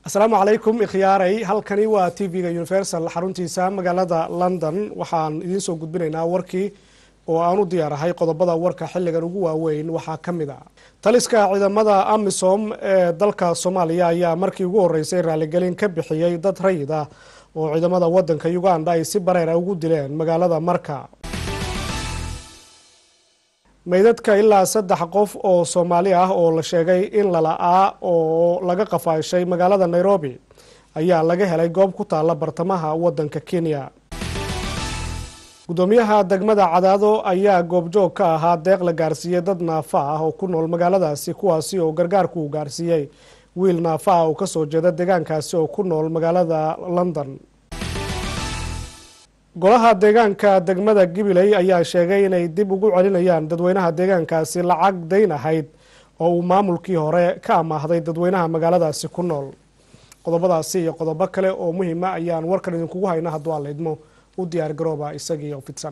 asalaamu calaykum ikhyaaray halkani waa t v-ga universal xaruntiisa magaalada london waxaan idiin soo gudbinaynaa warkii oo aan u diyaarahay qodobada warka xilligan ugu waaweyn waxaa ka mid a taliska ciidamada amisom ee dalka soomaaliya ayaa markii ugu horeysay raaligelin ka bixiyey dad rayid ah oo ciidamada wadanka uganda ay si bareera ugu dileen magaalada marka meydadka ilaa saddex qof oo soomaali ah oo la sheegay in lala-aa oo laga qafaashay magaalada nairobi ayaa laga helay goob ku taalla bartamaha wadanka kenya guddoomiyaha degmada cadaado ayaa goobjoog ka ahaa deeq la gaarsiiyey dad naafa ah oo ku nool magaaladaasi kuwaasi oo gargaarku uu gaarsiiyey wiil naafa ah oo kasoo jeeda deegaankaasi oo ku nool magaalada london golaha deegaanka degmada gibiley ayaa sheegay inay dib ugu celinayaan dadweynaha deegaankaasi lacag dayn ahayd oo uu maamulkii hore ka amaahday dadweynaha magaaladaasi ku nool qodobadaasi iyo qodobo kale oo muhiima ayaan warkan idinkugu hayna hadduu aan laydmo u diyaar garooba isagii oo fidsan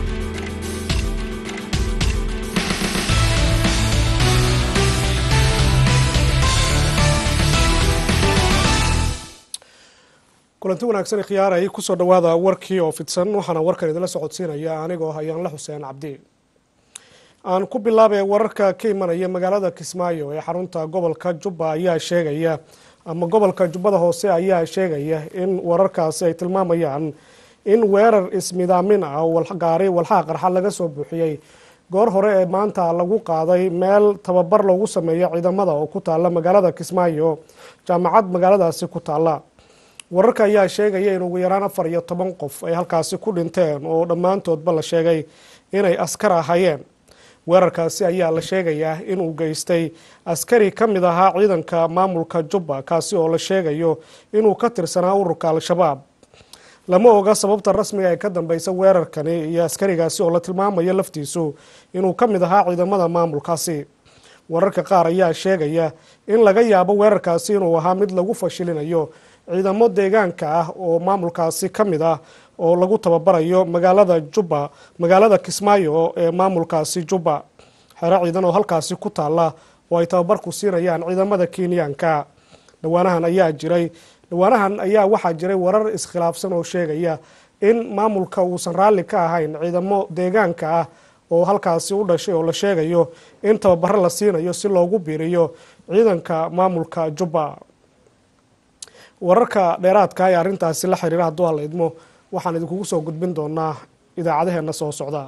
kulanti wanaagsan khiyaaray kusoo dhawaada warkii oo fidsan waxaana warkan idinla socodsiinaya anigoo hayaanla xuseen cabdi aan ku bilaabay wararka ka imanaya magaalada kismaayo ee xarunta gobolka jubba ayaa sheegaya ama gobolka jubbada hoose ayaa sheegaya in wararkaasi ay tilmaamayaan in weerar ismidaamin ah oo gaari walxaha qarxa laga soo buuxiyey goor hore ee maanta lagu qaaday meel tababar loogu sameeyo ciidamada oo ku taalla magaalada kismaayo jaamacad magaaladaasi ku taalla wararka ayaa sheegaya in ugu yaraan afar iyo toban qof ay halkaasi ku dhinteen oo dhammaantoodba la sheegay inay askar ahayeen weerarkaasi ayaa la sheegayaa inuu geystay askari ka mid ahaa ciidanka maamulka jubba kaasi oo la sheegayo inuu ka tirsanaa ururka al-shabaab lama oga sababta rasmiga ee ka dambeysa weerarkani iyo askarigaasi oo la tilmaamayo laftiisu inuu ka mid ahaa ciidamada maamulkaasi wararka qaar ayaa sheegaya in laga yaabo weerarkaasi inuu ahaa mid lagu fashilinayo ciidamo deegaanka ah oo maamulkaasi ka mid ah oo lagu tababarayo magaalada jubba magaalada kismaayo ee maamulkaasi jubba xero ciidan oo halkaasi ku taalla oo ay tababarku siinayaan ciidamada kenyaanka dhawaanahan ayaa jiray dhawaanahan ayaa waxaa jiray warar iskhilaafsan oo sheegaya in maamulka uusan raalli ka ahayn ciidamo deegaanka ah oo halkaasi u dhashay oo la sheegayo in tababaro la siinayo si loogu biiriyo ciidanka maamulka jubba wararka dheeraadka ee arrintaasi la xiriira hadduu hala idmo waxaan idinkugu soo gudbin doonaa idaacadaheena soo socda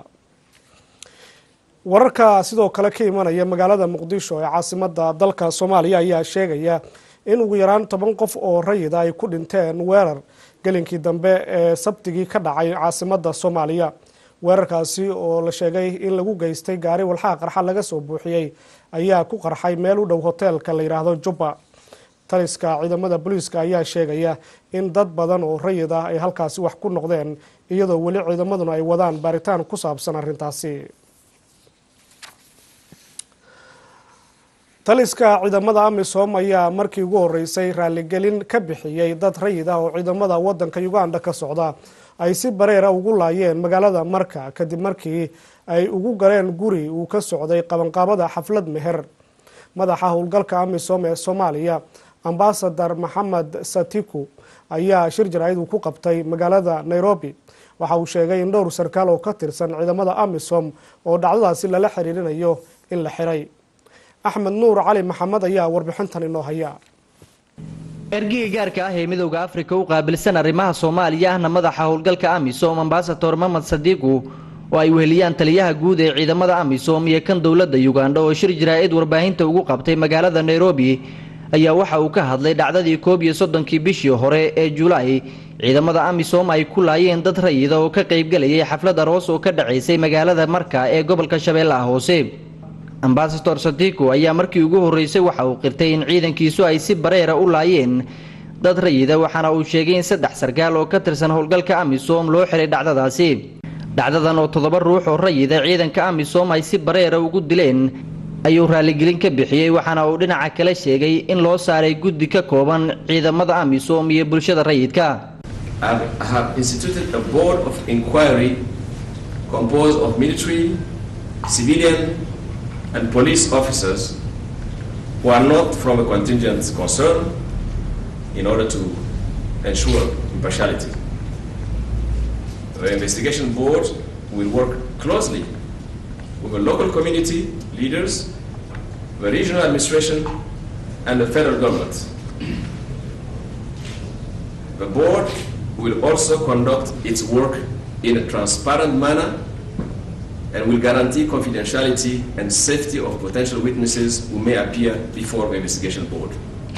wararka sidoo kale ka imanaya magaalada muqdisho ee caasimada dalka soomaaliya ayaa sheegaya in ugu yaraan toban qof oo rayida ay ku dhinteen weerar gelinkii dambe ee sabtigii ka dhacay caasimada soomaaliya weerarkaasi oo la sheegay in lagu geystay gaari walxaha qarxa laga soo buuxiyey ayaa ku qarxay meel u dhow hoteelka la yidhaahdo jubba taliska ciidamada booliiska ayaa sheegaya in dad badan oo rayid ah ay halkaasi wax ku noqdeen iyadoo weli ciidamaduna ay wadaan baaritaan ku saabsan arrintaasi taliska ciidamada amisom ayaa markii ugu horeysay raaligelin ka bixiyey dad rayid ah oo ciidamada wadanka uganda ka socda ay si bareera ugu laayeen magaalada marka kadib markii ay ugu galeen guri uu ka socday qabanqaabada xaflad meher madaxa howlgalka amisom ee soomaaliya ambasadar maxamed satiku ayaa shir jaraa'id uu ku qabtay magaalada nairobi waxa uu sheegay in dhowr sarkaal oo ka tirsan ciidamada amisom oo dhacdadaasi lala xiriirinayo in la xiray axmed nuur cali maxamed ayaa warbixintan inoo haya ergiga gaarka ah ee midowda afrika u qaabilsan arrimaha soomaaliya ahna madaxa howlgalka amisom ambasador maxmed sadiiku oo ay weheliyaan taliyaha guud ee ciidamada amisom iyo kan dowladda uganda oo shir jaraa'id warbaahinta ugu qabtay magaalada nairobi ayaa waxa uu ka hadlay dhacdadii koob iyo soddonkii bishii hore ee julaay ciidamada amisom ay ku laayeen dad rayida oo ka qaybgalayay xaflad aroos oo ka dhacaysay magaalada marka ee gobolka shabeellaha hoose ambasador sadiku ayaa markii ugu horreysay waxa uu qirtay in ciidankiisu ay si bareera u laayeen dad rayida waxaana uu sheegay in saddex sarkaal oo ka tirsan howlgalka amisom loo xiray dhacdadaasi dhacdadan oo toddoba ruux oo rayida ciidanka amisom ay si bareera ugu dileen ayuu raaligelin ka bixiyey waxaana uu dhinaca kale sheegay in loo saaray guddi ka kooban ciidamada amisom iyo bulshada rayidka and police officers who are not from a contingent concern in order to ensure impartiality. The investigation board will work closely with the local community leaders, the regional administration, and the federal government. The board will also conduct its work in a transparent manner and will guarantee confidentiality and safety of potential witnesses who may appear before the investigation board.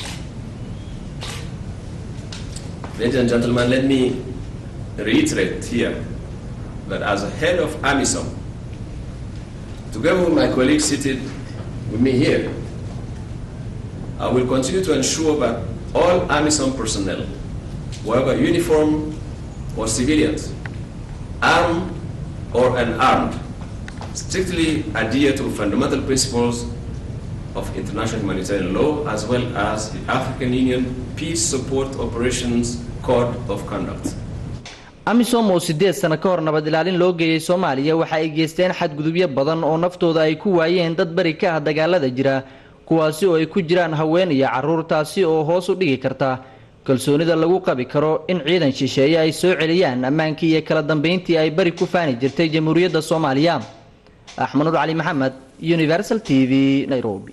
Ladies and gentlemen, let me reiterate here that as a head of AMISOM, together with my colleagues seated with me here, I will continue to ensure that all AMISOM personnel, whether uniform or civilians, armed or unarmed, strictly adhere to fundamental principles of international humanitarian law as well as the African Union Peace Support Operations Code of Conduct. amisom oo siddeed sano ka hor nabad ilaalin loo geeyey soomaaliya waxa ay geysteen xadgudubyo badan oo naftooda ay ku waayeen dad beri ka ah dagaalada jira kuwaasi oo ay ku jiraan haween iyo carruur taasi oo hoos u dhigi karta kalsoonida lagu qabi karo in ciidan shisheeye ay soo celiyaan ammaankii iyo kala dambayntii ay beri ku faani jirtay jamhuuriyadda soomaaliya axmed nur cali maxamed universal t v nairobi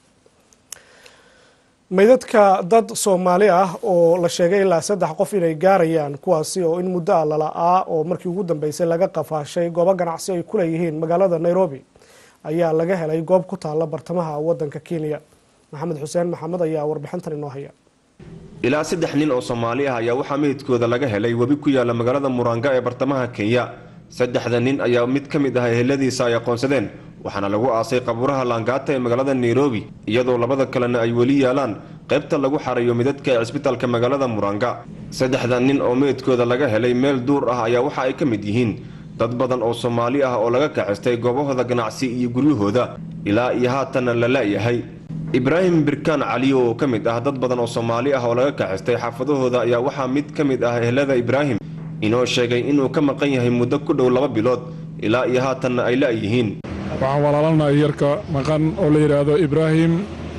meydadka dad soomaali ah oo la sheegay ilaa saddex qof inay gaarayaan kuwaasi oo in muddo a lala-aa oo markii ugu dambeysay laga qafaashay goobo ganacsi ay ku leeyihiin magaalada nairobi ayaa laga helay goob ku taalla bartamaha waddanka kenya maxamed xuseen maxamed ayaa warbixintan inoo haya ilaa saddex nin oo soomaali ah ayaa waxaa meydkooda laga helay webi ku yaalla magaalada muranga ee bartamaha kenya saddexda nin ayaa mid ka mid ah eheladiisa ay aqoonsadeen waxaana lagu aasay qabuuraha laangaata ee magaalada nairobi iyadoo labada kalena ay weli yaalaan qaybta lagu xarayo midadka ee cisbitaalka magaalada muranga saddexda nin oo meydkooda laga helay meel duur ah ayaa waxa ay ka mid yihiin dad badan oo soomaali ah oo laga kaxistay goobahooda ganacsi iyo guryahooda ilaa iyo haatanna la la'yahay ibraahim birkaan caliyo oo ka mid ah dad badan oo soomaali ah oo laga kaxistay xaafadahooda ayaa waxaa mid ka mid ah ehelada ibraahim inoo sheegay inuu ka maqan yahay muddo ku dhow laba bilood ilaa iyo haatanna ay la'yihiin waxaan walaalanahay yarka maqan oo la yidhaahdo ibraahim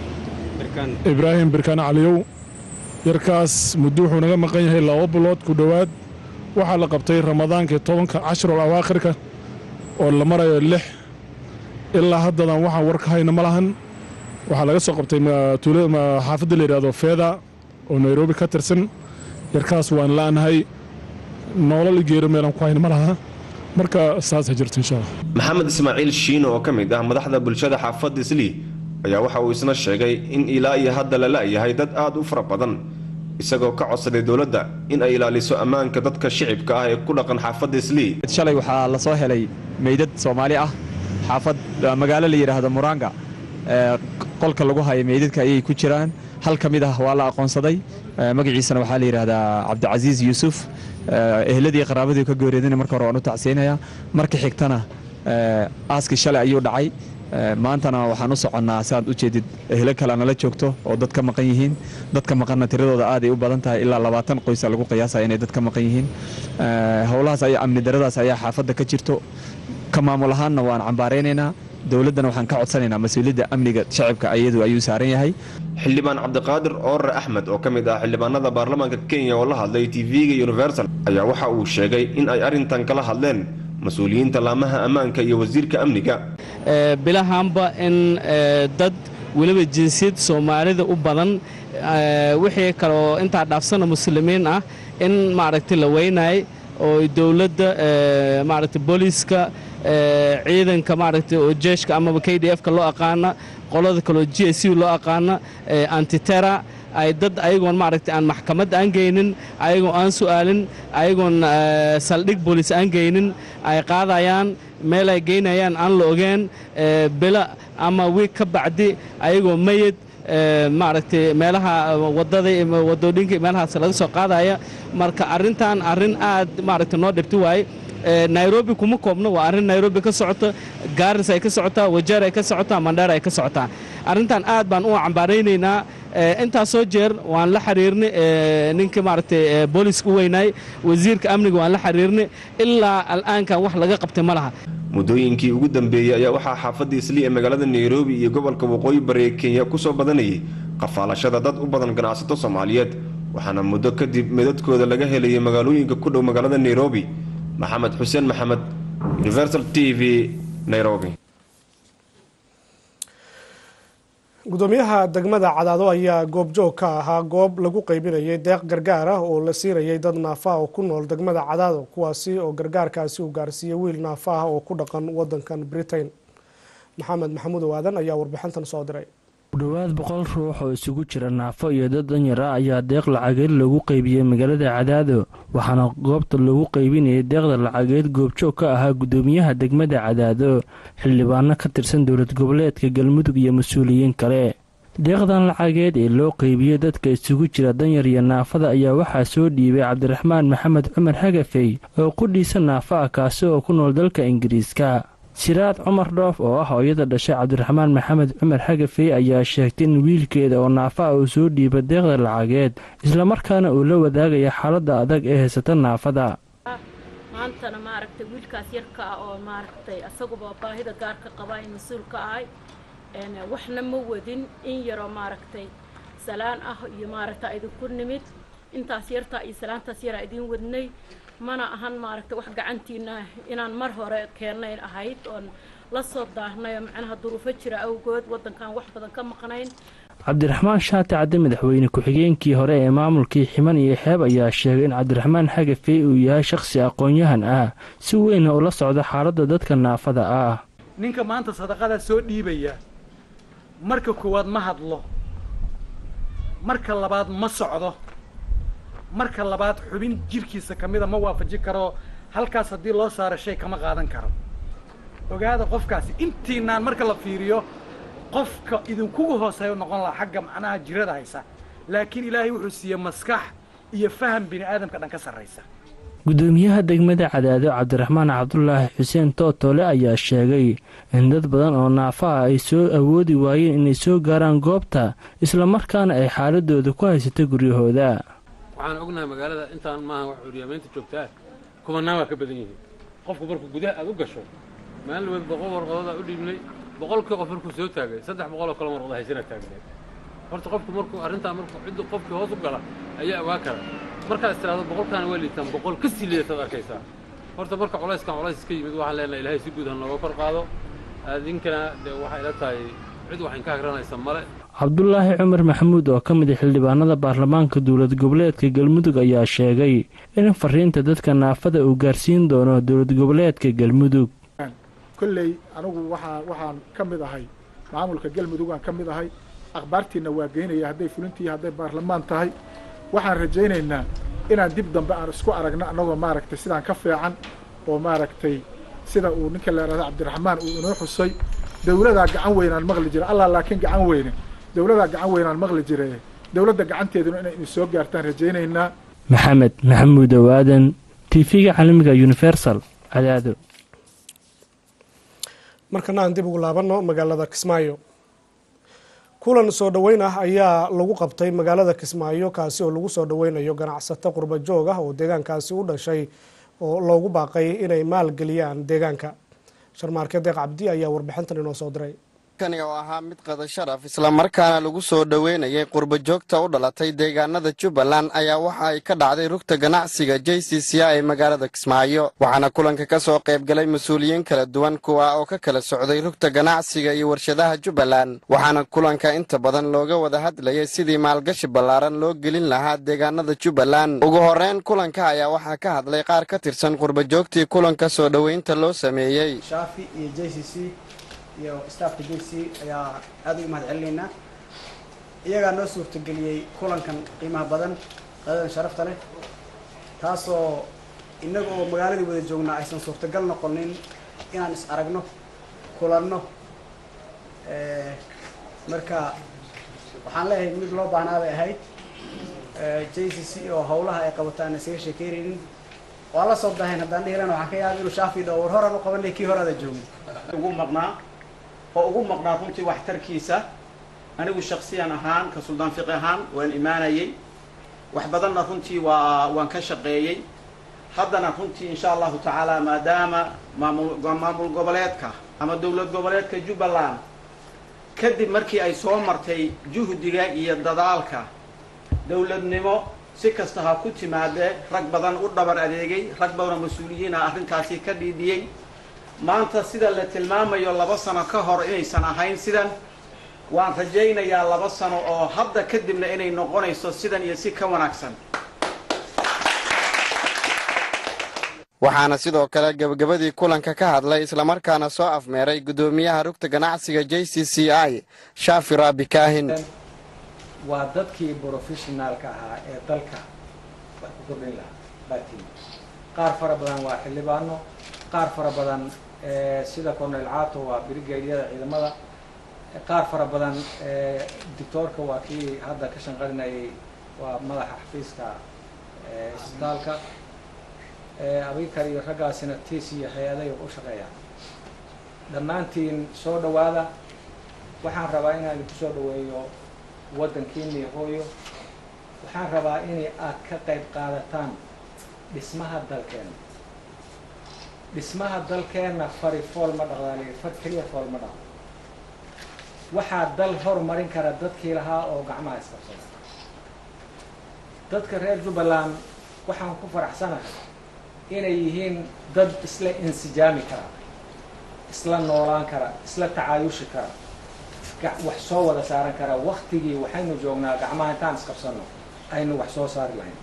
ibraahim birkaan caliyow yarkaas muddo wuxuu naga maqan yahay laba bilood ku dhowaad waxaa la qabtay ramadaankii tobanka cashrul awaakhirka oo la marayo lix ilaa haddadan waxaan war ka hayna ma lahan waxaa laga soo qabtay xaafadda la yidhaahdo feeda oo nairobi ka tirsan yarkaas waan la'nahay noolal geero meelaan ku hayna ma laha marka saasa jirta insha allah maxamed ismaaciil shiino oo ka mid ah madaxda bulshada xaafadda islii ayaa waxa uu isna sheegay in ilaa iyo hadda la la'yahay dad aad u fara badan isagoo ka codsaday dowladda in ay ilaaliso ammaanka dadka shicibka ah ee ku dhaqan xaafadda islii shalay waxaa la soo helay meydad soomaali ah xaafad magaalo la yidhaahdo muranga qolka lagu haya meydadka ayay ku jiraan hal ka mid ah waa la aqoonsaday magaciisana waxaa la yidhaahdaa cabdicasiis yuusuf ehladii qaraabadii ka geereedina marka hore waan u tacsiinayaa marka xigtana aaskii shalay ayuu dhacay maantana waxaan u soconnaa siaad u jeedid ehlo kale nala joogto oo dad ka maqan yihiin dadka maqanna tiradooda aaday u badan tahay ilaa labaatan qoysa lagu qiyaasaya inay dad ka maqan yihiin howlahaas ayaa amni daradaas ayaa xaafadda ka jirto ka maamul ahaanna waan cambaaraynaynaa dowladdana waxaan ka codsanaynaa mas-uuliyadda amniga shacibka iyadu ayuu saaran yahay xildhibaan cabdiqaadir oore axmed oo ka mid ah xildhibaanada baarlamaanka kenya oo la hadlay tv-ga universal ayaa waxa uu sheegay in ay arrintan kala hadleen mas-uuliyiinta laamaha ammaanka iyo wasiirka amniga bilahaanba in dad weliba jinsiyad soomaalida u badan wixii kaleoo intaa dhaafsana muslimiin ah in maaragtay la weynay oo dowladda maaragtay booliiska ciidanka maaragtay oo jeeshka amaba k d f-ka loo aqaana qolada kaleo g s u loo aqaana antitera ay dad ayagoon maaragtay aan maxkamad aan geynin ayagoo aan su'aalin ayagoon saldhig booliis aan geynin ay qaadayaan meel ay geynayaan aan la ogeen bila ama wiig ka bacdi ayagoo mayid maaragtay meelaha wadada wadooyinka meelahaas laga soo qaadaya marka arrintan arrin aad maaragtay noo dhibti waaye nairobi kuma koobno waa arrin nairobi ka socota gaaris ay ka socotaa wajeer ay ka socotaa mandheer ay ka socotaa arrintan aad baan u cambaaraynaynaa intaasoo jeer waan la xiriirnay ninkii maaragtay booliiska u weynaay wasiirka amniga waan la xiriirnay ilaa al'aankan wax laga qabtay ma laha muddooyinkii ugu dambeeyey ayaa waxaa xaafadda islii ee magaalada nairobi iyo gobolka waqooyi bari ee kenya ku soo badanayay qafaalashada dad u badan ganacsato soomaaliyeed waxaana muddo kadib meedadkooda laga helayay magaalooyinka ku dhow magaalada nairobi maxamed xuseen maxamed universal t v nairobi gudoomiyaha degmada cadaado ayaa goobjoog ka ahaa goob lagu qeybinayay deeq gargaar ah oo la siinayay dad naafa ah oo ku nool degmada cadaado kuwaasi oo gargaarkaasi uu gaarsiiyey wiil naafa ah oo ku dhaqan wadankan britain maxamed maxamuud owaadan ayaa warbixintan soo diray ku dhowaad boqol ruux oo isugu jira naafo iyo dad danyar ah ayaa deeq lacageed lagu qeybiyey magaalada cadaado waxaana goobta lagu qeybinayay deeqda lacageed goobjoog ka ahaa gudoomiyaha degmada cadaado xildhibaano ka tirsan dowlad goboleedka galmudug iyo mas-uuliyiin kale deeqdan lacageed ee loo qeybiyey dadka isugu jira danyar iyo naafada ayaa waxaa soo dhiibay cabdiraxmaan maxamed cumar hagafey oo qudhiisa naafa ah kaasi oo ku nool dalka ingiriiska siraad cumar dhoof oo ah hooyada dhashay cabdiraxmaan maxamed cumar xagafey ayaa sheegtay in wiilkeeda oo naafa ah uu soo dhiiba deeqda lacageed islamarkaana uu la wadaagaya xaaladda adag ee haysata naafada maantana maaragtay wiilkaas yarka ah oo maaragtay asaguba baahida gaarka qaba in mas-uul ka ahay waxna ma wadin in yaroo maaragtay salaan ah iyo maaragta idinku nimid intaas yartaa iyo salaantaas yaraa idiin wadnay mana ahan maaragtay wax gacantiina inaan mar hore keennayn ahayd oon la soo daahnay oo macnaha duruufo jira awgood waddankan wax badan ka maqnayn cabdiraxmaan shaati cadde madaxweyne ku-xigeenkii hore ee maamulkii ximan iyo xeeb ayaa sheegay in cabdiraxmaan xagafey uu yahay shakhsi aqoon-yahan ah si weynna ula socda xaaladda dadka naafada ah ninka maanta sadaqadaa soo dhiibaya marka koowaad ma hadlo marka labaad ma socdo marka labaad xubin jirkiisa ka mida ma waafaji karo halkaas haddii loo saaro shay kama qaadan karo ogaada qofkaasi intiinaan marka la fiiriyo qofka idinkugu hooseeyo noqon lahaa xagga macnaha jirada haysa laakiin ilaahay wuxuu siiyey maskax iyo faham bini aadamka dhan ka sarraysa gudoomiyaha degmada cadaado cabdiraxmaan cabdulaahi xuseen tootole ayaa sheegay in dad badan oo naafa ah ay soo awoodi waayeen inay soo gaaraan goobta islamarkaana ay xaaladooda ku haysato guryahooda waxaan ognahay magaalada intaan maaha wax curyamaynta joogtaa kumanaan waa ka badan yihiin qofku markuu gudaha aad u gasho maalin wad boqol warqadoodaa u dhiibnay boqolkii qof markuu soo taagay saddex boqoloo kale warqada haysana taagneed horta qofku markuu arrintaa markuu ciddu qofkii hoos u gala ayaa ogaa kara markaad istiraado boqolkaana waa liitaan boqol ka sii liidataad arkaysaa horta marka culayskan culays iska yimid waxaan leenahay ilaahay si guud ha nooga kor qaado adinkana dee waxay ila tahay cid waxayn ka agranaysa male cabdulaahi cumar maxamuud oo ka mid a xildhibaanada baarlamaanka dowlad goboleedka galmudug ayaa sheegay in fariinta dadka naafada uu gaarsiin doono dowlad goboleedka galmudug kolley anigu waxaa waxaan ka mid ahay maamulka galmudug aan ka mid ahay akhbaartiina waa geynaya hadday fulintii hadday baarlamaan tahay waxaan rajaynaynaa inaan dib dambe aan isku aragno annagoo maaragtay sidaan ka fiican oo maaragtay sida uu ninka leerahda cabdiraxmaan uu inoo xusay dawladaa gacan weynaan maqli jira allah laakiin gacan weyne dawladaa gacan weynaan maqli jire dawladda gacanteeduna inay idin soo gaartaan rajaynaynaa maxamed maxamuud owaadan tv-ga caalamiga universal cadaado markana aan dib ugu laabanno magaalada kismaayo kulan soo dhoweyn ah ayaa lagu qabtay magaalada kismaayo kaasi oo lagu soo dhoweynayo ganacsato qurba joog ah oo deegaankaasi u dhashay oo loogu baaqay inay maalgeliyaan deegaanka sharmaarke deeq cabdi ayaa warbixintan inoo soo diray kani oo ahaa mid qada sharaf islamarkaana lagu soo dhoweynayay qurba joogta u dhalatay deegaanada jubbaland ayaa waxa ay ka dhacday rugta ganacsiga j c c a ee magaalada kismaayo waxaana kulanka ka soo qayb galay mas-uuliyiin kala duwan kuwa oo ka kala socday rugta ganacsiga iyo warshadaha jubbaland waxaana kulanka inta badan looga wada hadlayay sidii maalgashi ballaaran loo gelin lahaa deegaanada jubbaland ugu horreyn kulanka ayaa waxaa ka hadlay qaar ka tirsan qurba joogtii kulanka soo dhoweynta loo sameeyey iyo staafka j c ayaa aada ugu mahad celinaynaa iyagaa noo suurtageliyey kulankan qiimaha badan qadadan sharafta leh taasoo innaga oo magaaladii wada joognaa aysan suurtagal noqonin inaan is aragno kulanno marka waxaan leeyahay mid loo baahnaa bay ahayd j c c oo hawlaha ay qabato aan isaga sheekeynaynin waa la soo dahayn haddaan dhihilan waxaan ka yaaba inuu shaafi dhaho war horaan u qabanay kii horaada joogay ugu maqnaa oo ugu maqnaa runtii waxtarkiisa anigu shaksiyan ahaan ka suldaan fiqi ahaan waan imaanayey wax badanna runtii waa waan ka shaqeeyey haddana runtii insha allahu tacaala maadaama maamul maamul goboleedka ama dowlad goboleedka jubbaland kadib markii ay soo martay juhdiga iyo dadaalka dowladnimo si kasta ha ku timaadee rag badan u dhabar adeegay rag badanoo mas-uuliyiin ah arrintaasi ka dhiidhiyey maanta sida la tilmaamayo laba sano ka hor inaysan ahayn sidan waan rajaynayaa laba sano oo hadda kadibna inay noqonayso sidan iyo si ka wanaagsan waxaana sidoo kale gebagabadii kulanka ka hadlay islamarkaana soo afmeeray guddoomiyaha rugta ganacsiga j c c i shaafi raabi kaahin waa dadkii brofessionaalka ahaa ee dalka wax ku kordhin lahaa baatiin qaar fara badan waa xildhibaano qaar fara badan sida cornel cato waa brigadiyada ciidamada qaar fara badan doctoorka waa kii hadda ka shanqarinayay waa madaxa xafiiska isbitaalka abikar iyo raggaasina tis iyo hay-aday u shaqeeyaan dhammaantiin soo dhowaada waxaan rabaa inaan idinku soo dhoweeyo waddankiinii hooyo waxaan rabaa inay aad ka qayb qaadataan dhismaha dalkeenna dhismaha dalkeenna fari fool ma dhaqdaaliyo far keliya fool ma dhaqdo waxaa dal horumarin kara dadkii lahaa oo gacmaha isqabsada dadka reer jubbaland waxaan ku faraxsanahay inay yihiin dad isla insijaami kara isla noolaan kara isla tacaayushi kara wax soo wada saaran kara waktigii waxaynu joognaa gacmaha intaan isqabsanno aynu wax soo saari lahayn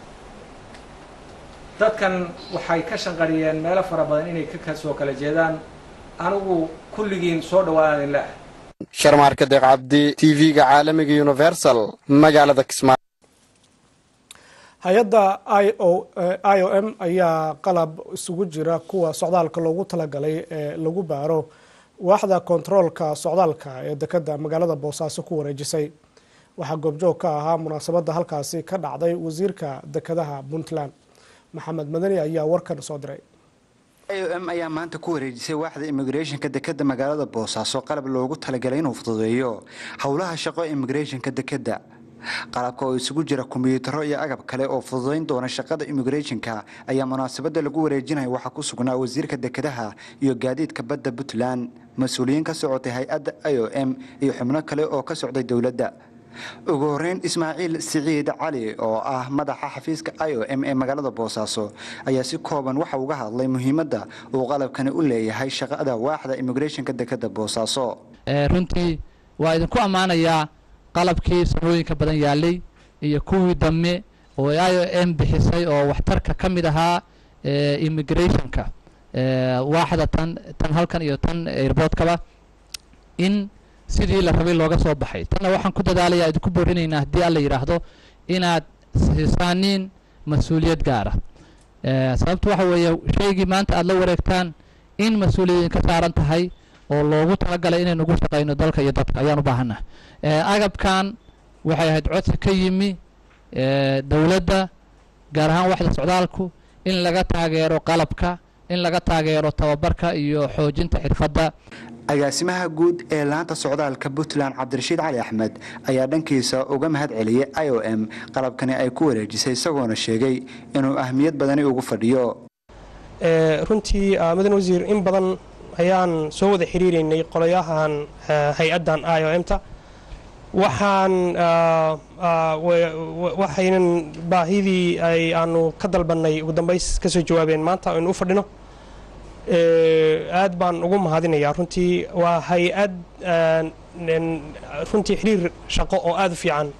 dadkan waxay ka shanqariyeen meelo fara badan inay ka soo kala jeedaan anigu kulligiin soo dhawaada idin leah sharmaarka deeq cabdi t v-ga caalamiga universal magaalada kismaayo hay-adda i o i o m ayaa qalab isugu jira kuwa socdaalka loogu talagalay ee lagu baaro waaxda kontaroolka socdaalka ee dekeda magaalada boosaaso ku wareejisay waxaa goobjoog ka ahaa munaasabadda halkaasi ka dhacday wasiirka dekedaha puntland maxamed madani ayaa warkan soo diray i o m ayaa maanta ku wareejisay waaxda immigrathonka dekeda magaalada boosaaso qalab loogu talagalay inuu fududeeyo howlaha shaqo immigrathonka dekeda qalabka oo isugu jira kombiyuutaro iyo agab kale oo fududayn doona shaqada immigrathonka ayaa munaasabadda lagu wareejinaya waxaa ku sugnaa wasiirka dekedaha iyo gaadiidka badda puntland mas-uuliyiin ka socotay hay-adda i o m iyo xubno kale oo ka socday dowladda ugu horeyn ismaaciil siciid cali oo ah madaxa xafiiska i o m ee magaalada boosaaso ayaa si kooban waxa uga hadlay muhiimadda uu qalabkani u leeyahay shaqada waaxda immigrathonka dekeda boosaaso runtii waa idinku ammaanayaa qalabkii sanooyinka badan yaalay iyo kuwii dambe oo i o m bixisay oo waxtarka ka mid ahaa immigrathonka waaxda tan tan halkan iyo tan airboodkaba in sidii la rabay looga soo baxay tanna waxaan ku dadaalayaa idinku boorinaynaa haddii alla yidhaahdo inaad siisaaniin mas-uuliyad gaara sababtu waxa weeye shaygii maanta aada la wareegtaan in mas-uuliyad ka saaran tahay oo loogu talagalay inaynu ugu shaqayno dalka iyo dadka ayaan u baahannaha agabkan waxay ahayd codsi ka yimi dowladda gaar ahaan waxda socdaalku in laga taageero qalabka in laga taageero tababarka iyo xoojinta xirfadda agaasimaha guud ee laanta socdaalka puntland cabdirashiid cali axmed ayaa dhankiisa uga mahad celiyay i o m qalabkani ay ku wareejisay isagoona sheegay inuu ahmiyad badani ugu fadhiyo runtii mudan wasiir in badan ayaan soo wada xiriireynay qolayahan hay-addan i o m-ta waxaan waxaynan baahidii ay aanu ka dalbannay ugu dambays kasoo jawaabeen maanta aynu u fadhino aad baan ugu mahadinayaa runtii waa hay-ad runtii xiriir shaqo oo aada u fiican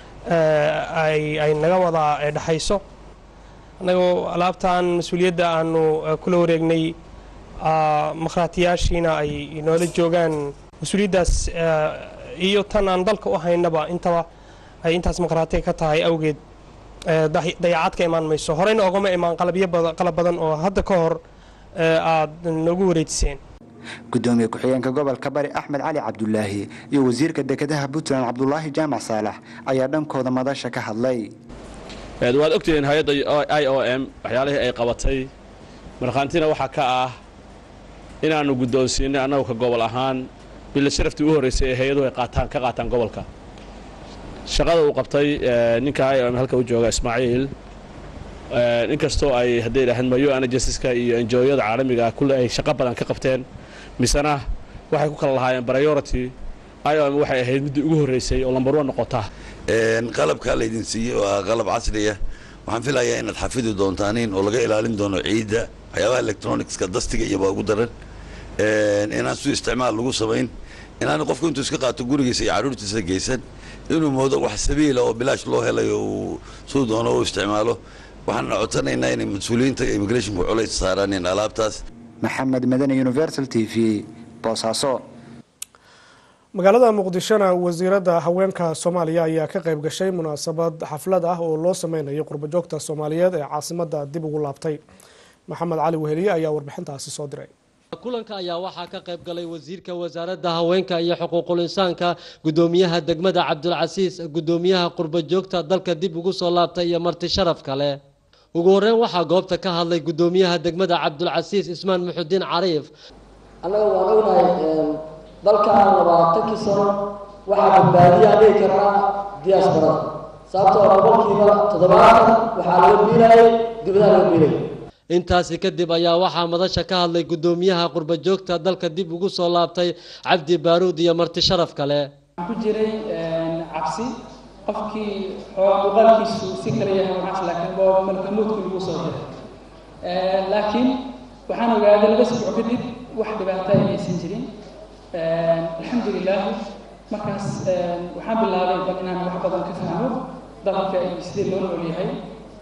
ay naga wada dhexayso annagoo alaabtan mas-uuliyadda aanu kula wareegnay makhraatiyaashiina ay noola joogaan mas-uuliyaddaas iyo tan aan dalka u haynaba intaba ay intaas makhraatiga ka tahay awgeed dayacaad ka imaan mayso horeyna ogama imaan qalabyo qalab badan oo hadda ka hor aada noogu wareejiseen gudoomiye ku-xigeenka gobolka bari axmed cali cabdulaahi iyo wasiirka dekedaha puntland cabdulaahi jaamac saalax ayaa dhankooda madasha ka hadlay waad ogtihiin hay-adda i o m waxyaalihii ay qabatay markhaantina waxaa ka ah inaannu guddoonsiinay annagu ka gobol ahaan billa sharaftii u horraysay ee hay-aduhu ay qaataan ka qaataan gobolka shaqada uu qabtay ninka i o m halka u jooga ismaaciil inkastoo ay hadday idhaaheen mayo anajensiska iyo enjooyada caalamiga ah kulle ay shaqo badan ka qabteen misena waxay ku kala lahaayeen priority i o m waxay ahayd middii ugu horraysay oo lambar one noqota qalabkaa laydin siiyey oo ah qalab casriya waxaan filayaa inaad xafidi doontaaniin oo laga ilaalin doono ciidda waxyaabaha electronicska dastiga iyo baa ugu daran inaan su isticmaal lagu samayn inaan qofku intuu iska qaato gurigiisa iyo carruurtiisa geysan inuu moodo wax sabiila oo bilaash loo helayo uu suu doono u isticmaalo waxaan codsanaynaa inay mas-uuliyiinta immigrationku culays saaraan in alaabtaas maxamed madani universal t v boosaaso magaalada muqdishona wasiiradda haweenka soomaaliya ayaa ka qayb gashay munaasabad xaflad ah oo loo sameynayo qurbajoogta soomaaliyeed ee caasimadda dib ugu laabtay maxamed cali weheliye ayaa warbixintaasi soo diray kulanka ayaa waxaa ka qayb galay wasiirka wasaaradda haweenka iyo xuquuqul insaanka gudoomiyaha degmada cabdulcasiis gudoomiyaha qurbajoogta dalka dib ugu soo laabtay iyo marti sharaf kale ugu horeyn waxaa goobta ka hadlay gudoomiyaha degmada cabdulcasiis ismaan muxudiin cariif annaga waan ognahay dalkan labaatankii sano waxaa badbaadiyaa dhihi karnaa diaasbarada sababtoo boqolkiiba toddobaatan waxaa laga biilayay dibadaha laga biilay intaasi kadib ayaa waxaa madasha ka hadlay gudoomiyaha qurbajoogta dalka dib ugu soo laabtay cabdi baaruud iyo marti sharaf kale ku jiray cabsi qofkii muuqaalkiisu si kale yahay waxaas laakiin waa malkamuudku lagu soo diray laakiin waxaan ogaaday laba sibco kadib wax dhibaato ay aysan jirin alxamdulilah markaas waxaan bilaabay bal inaan wax badan ka fahmo dalka iyo sidii loo nool yahay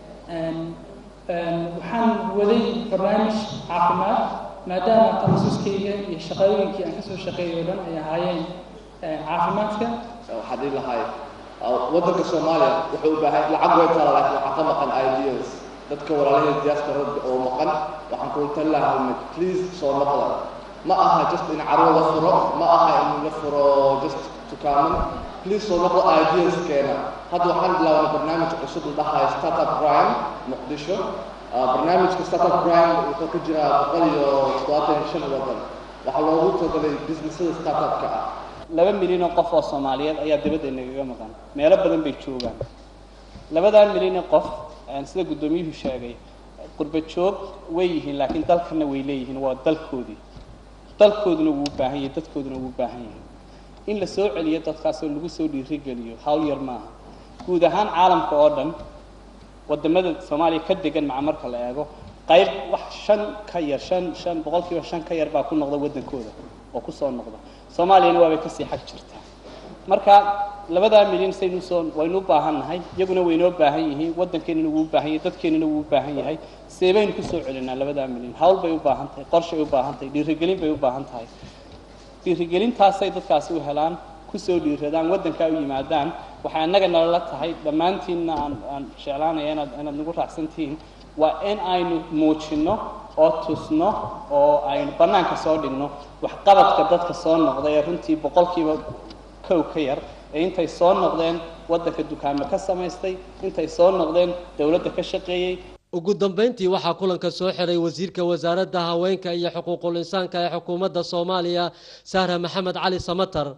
waxaan waday barnaamij caafimaad maadaama takhasuskayga iyo shaqooyinkii aan kasoo shaqeeyay oo dhan ay ahaayeen caafimaadka waxaan dhihi lahay waddanka soomaaliya wuxuu u baahay lacag way taala laakiin waxaa ka maqan ideas dadka walaalahee diasporada oo maqan waxaan kula tali lahaa mid please soo noqda ma aha just in carwo la furo ma aha in la furo just tukaaman please soo noqda ideas keena hadda waxaan bilaabnay barnaamij cusub la dhahayo startup crime muqdisho barnaamijka startup crime wuxuu ku jiraa boqol iyo toddobaatan iyo shan waddan waxaa loogu talagalay businessada startupka ah laba milyan oo qof oo soomaaliyeed ayaa dibadda nagaga maqan meelo badan bay joogaan labadan milyan oo qof sida guddoomiyuhu sheegay qurba joog way yihiin laakiin dalkana way leeyihiin waa dalkoodii dalkooduna wuu baahan yahay dadkooduna wuu baahan yahay in la soo celiyo dadkaas oo lagu soo dhiirigeliyo hawl yar maaha guud ahaan caalamka oo dhan wadamada soomaaliya ka degan maca marka la eego qayb wax shan ka yar shan shan boqolkiiba shan ka yar baa ku noqda waddankooda oo kusoo noqda soomaaliyana waabay kasii xag jirtaa marka labadaa milyan saynu soo waynu u baahan nahay iyaguna waynoo baahan yihiin waddankeenana wuu u baahan yahay dadkeenana wuu u baahan yahay see baynu kusoo celinaa labadaa milyan hawl bay u baahan tahay qorshay u baahan tahay dhiirigelin bay u baahan tahay dhiirigelintaasay dadkaasi u helaan kusoo dhiiradaan waddankaa u yimaadaan waxay annaga nalala tahay dhammaantiinna aan aan jeclaanaya inaad inaad nagu raacsantihiin waa in aynu muujinno oo tusno oo aynu bannaanka soo dhigno waxqabadka dadka soo noqda ee runtii boqolkiiba kow ka yar ee intay soo noqdeen waddanka dukaamo ka samaystay intay soo noqdeen dowladda ka shaqeeyey ugu dambeyntii waxaa kulanka soo xiray wasiirka wasaaradda haweenka iyo xuquuqul insaanka ee xukuumadda soomaaliya sahra maxamed cali samatar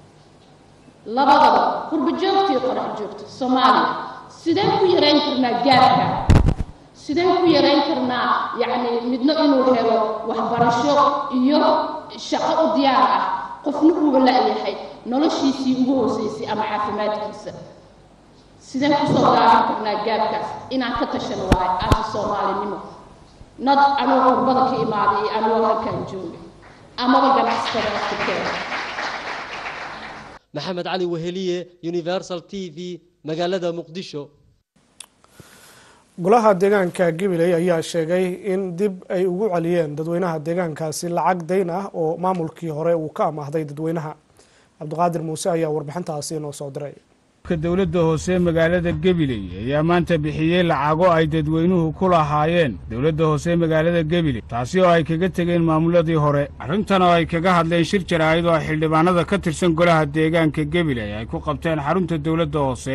labadaba qurba joogtii qorax joogto soomaaliya sideen ku yarayn karnaa gaarka sideen ku yarayn karnaa yacni midno inuu helo waxbarasho iyo shaqo u diyaar ah qofna uuba la-yahay noloshiisii ugu hooseysay ama caafimaadkiisa sideen kusoo gaaran karnaa gaarkaas inaan ka tashan waayo aasi soomaalinimo nad anuu qurbada ka imaaday iyo anuu halkan jooga amaba ganacsatada aftirkeeda maxamed cali weheliye universal t v magaalada muqdisho golaha deegaanka gabiley ayaa sheegay in dib ay ugu celiyeen dadweynaha deegaankaasi lacag dayn ah oo maamulkii hore uu ka amaahday dadweynaha cabdiqaadir muuse ayaa warbixintaasi inoo soo diray dowladda hoose magaalada gabiley ayaa maanta bixiyey lacago ay dadweynuhu ku lahaayeen dowladda hoose magaalada gabiley taasi oo ay kaga tegeen maamuladii hore arrintan oo ay kaga hadleen shir jaraa'id oo xildhibaanada ka tirsan golaha deegaanka gabiley ay ku qabteen xarunta dowladda hoose